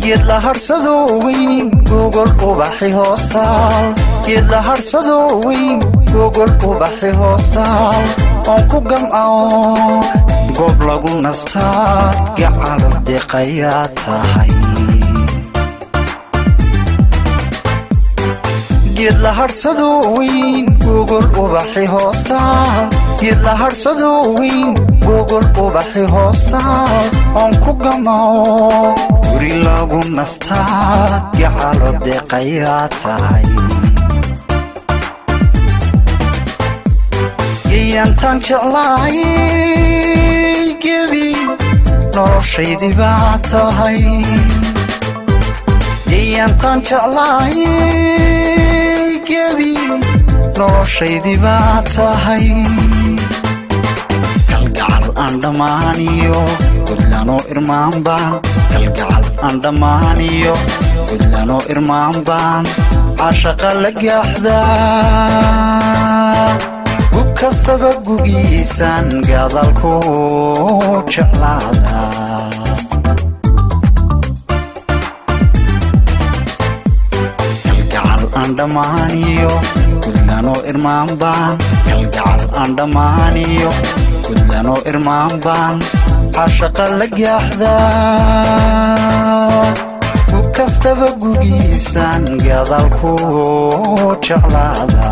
geed la hadhsado weyn gogol ubaxi hoostaal geed la hadhsado weyn gogol ubaxi hoostaal oon ku gamcao goob lagu nastaad gacalo deqayaa tahay geed la hadhsado weyn gogol ubaxi hoostaal geed la hadhsado weyn gogol ubaxi hoostaal oon ku gamao guri lagu nastaad gacalo deqayaa tahay geyantaan jeclaayay gebi noloshaydii baa tahay geyantaan jeclaayay gebi noloshaydii baa tahay kalgacal aan dhammaaniyo gudlanoo irmaan baan kalgacal aan dhammaaniyo gudlanoo irmaan baan cashaqa la gaaxdaa gug kastaba gugiisaan gadalku jeclaada kalgacal aan dhammaaniyo gudlanoo irmaan baan kalgacal aan dhammaaniyo gudlanoo irmaan baan cashaqa la gaaxdaa gug kastaba gugiisaan gadalku jeclaada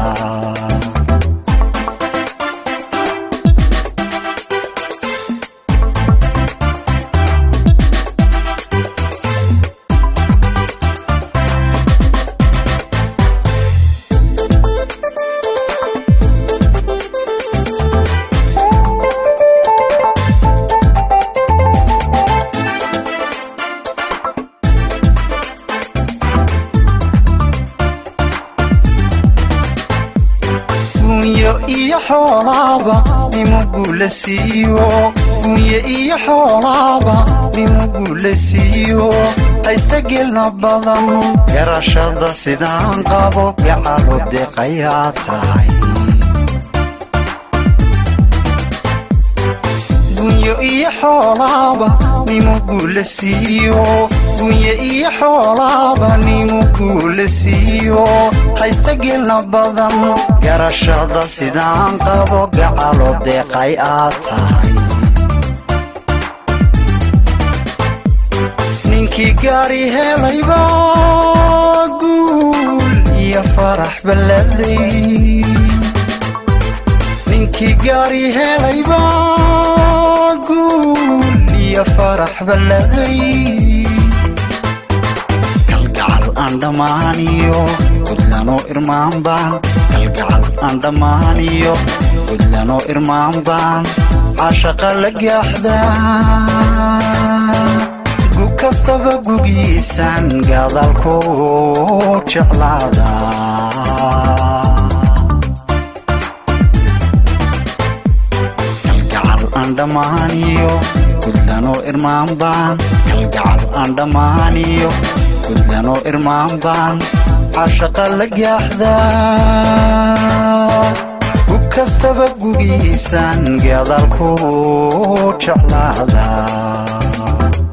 iyo xoolaaba nimuguula siiyo gunye iyo xoolaaba nimuguula siiyo haysta gelna badan garashada sidaan qabo gacalo deqayaa tahay gunyo iyo xoolaaba nimuguula siiyo gunye iyo xoolaaba nimuguula siiyo haysta gelna badan garashada sidaan qabo gacalo deeqay aad tahay ninkii gaari helayba guul iyo farax balladay ninkii gaari helayba guul iyo farax balladay kalgacal aan dhammaaniyo gudlanoo irmaan baan kalgacal aan dhammaaniyo gudlanoo irmaan baan cashaqa la gaaxdaa gug kastaba gugiisaan gadalku jeclaada kalgacal aan dhammaaniyo gudlanoo irmaan baan kalgacal aan dhammaaniyo gudlanoo irmaan baan cashaqa la gaaxdaa gug kastaba gugiisaan gadalku jeclaada